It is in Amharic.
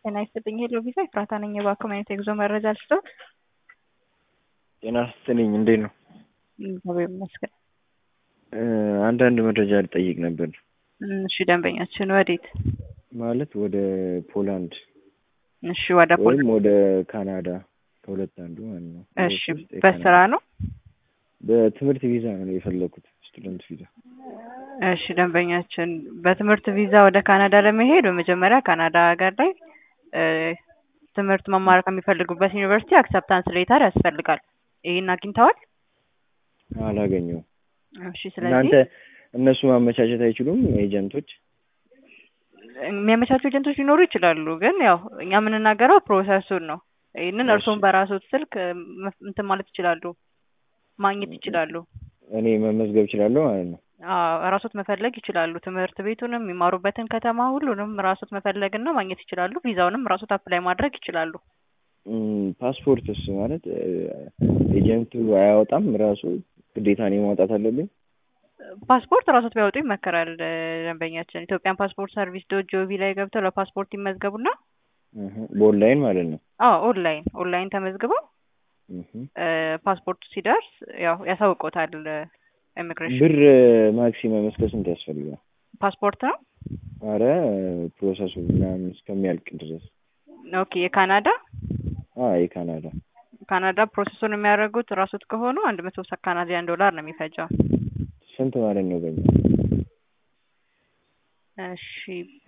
ጤና ይስጥልኝ ሄሎ ቪዛ ኤፍራታ ነኝ። የባንክ ማየት የጉዞ መረጃ ልስጥዎት? ጤና ይስጥልኝ እንዴት ነው? እግዚአብሔር ይመስገን። አንዳንድ መረጃ ልጠይቅ ነበር። እሺ ደንበኛችን ወዴት? ማለት ወደ ፖላንድ እሺ ወደ ፖል ወይም ወደ ካናዳ ከሁለት አንዱ ማለት ነው። እሺ ሁለት ውስጥ በስራ የካናዳ- ነው? በትምህርት ቪዛ ነው የፈለኩት ስቱደንት ቪዛ። እሺ ደንበኛችን በትምህርት ቪዛ ወደ ካናዳ ለመሄድ በመጀመሪያ ካናዳ ሀገር ላይ እ ትምህርት መማር ከሚፈልጉበት ዩኒቨርሲቲ አክሰፕታንስ ሌተር ያስፈልጋል። ይህን አግኝተዋል? አላገኘውም። እሺ ስለዚህ እናንተ እነሱ ማመቻቸት አይችሉም ኤጀንቶች? የሚያመቻቹ ኤጀንቶች ሊኖሩ ይችላሉ። ግን ያው እኛ የምንናገረው ፕሮሰሱን ነው። ይህንን እሺ። እርስዎም በራስዎት ስልክ እ መፍ- እንትን ማለት ይችላሉ፣ ማግኘት ይችላሉ። እኔ መመዝገብ እችላለሁ ማለት ነው። አዎ ራስዎት መፈለግ ይችላሉ። ትምህርት ቤቱንም የሚማሩበትን ከተማ ሁሉንም ራስዎት መፈለግና ማግኘት ይችላሉ። ቪዛውንም ራስዎት አፕላይ ማድረግ ይችላሉ። እም፣ ፓስፖርትስ ማለት እ፣ ኤጀንቱ አያወጣም ራሱ ግዴታ እኔ ማውጣት አለብኝ? ፓስፖርት ራስዎት ቢያወጡ ይመከራል። እ፣ ደንበኛችን ኢትዮጵያን ፓስፖርት ሰርቪስ ዶት ጂኦቪ ላይ ገብተው ለፓስፖርት ይመዝገቡና እህ፣ በኦንላይን ማለት ነው። አዎ ኦንላይን ኦንላይን ተመዝግበው እህ። እ፣ ፓስፖርቱ ሲደርስ ያው ያሳውቆታል ኢሚግሬሽን። ብር ማክሲመም እስከ ስንት ያስፈልጋል? ፓስፖርት ነው። አረ ፕሮሰሱ ምናምን እስከሚያልቅ ድረስ ኦኬ የካናዳ አ የካናዳ ካናዳ ፕሮሰሱን የሚያደርጉት ራስዎት ከሆኑ አንድ መቶ ካናዲያን ዶላር ነው የሚፈጀው። ስንት ማለት ነው በኛ? እሺ